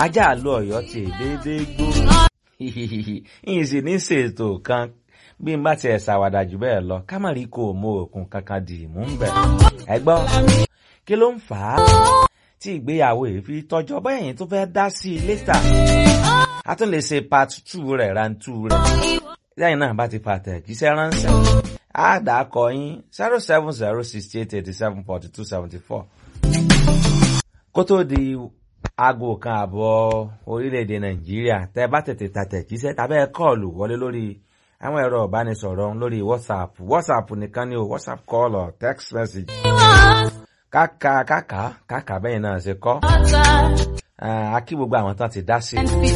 ajá àlọ Ọ̀yọ́ ti déédéé gbó ìyìn sì ní ṣètò kan bí n bá tiẹ̀ ṣàwàdà jù bẹ́ẹ̀ lọ ká má rí kó o mọ òkun kankan dì mú ń bẹ̀. ẹ gbọ́ kí ló ń fà á tí ìgbéyàwó yìí fi tọ́jọ́ bẹ́yìn tó fẹ́ dá sí i létà a tún lè ṣe part two rẹ̀ round two rẹ̀ lẹ́yìn náà bá ti fa àtẹ̀jíṣẹ́ ránṣẹ́ á dà á kọ yín zero seven zero sixty eight eighty seven forty two seventy four kó tó di aago kan àbọ̀ orílẹ̀-èdè nàìjíríà tẹ́ bá tètè tàtẹ̀jíṣẹ́ tàbẹ́ kọ́ọ̀lù wọlé lórí àwọn ẹ̀rọ ìbánisọ̀rọ̀ lórí whatsapp whatsapp nìkan ni o whatsapp call or text message káka káka káka bẹ́yìn náà ṣe kọ́ a kí gbogbo àwọn tán ti dá sí i.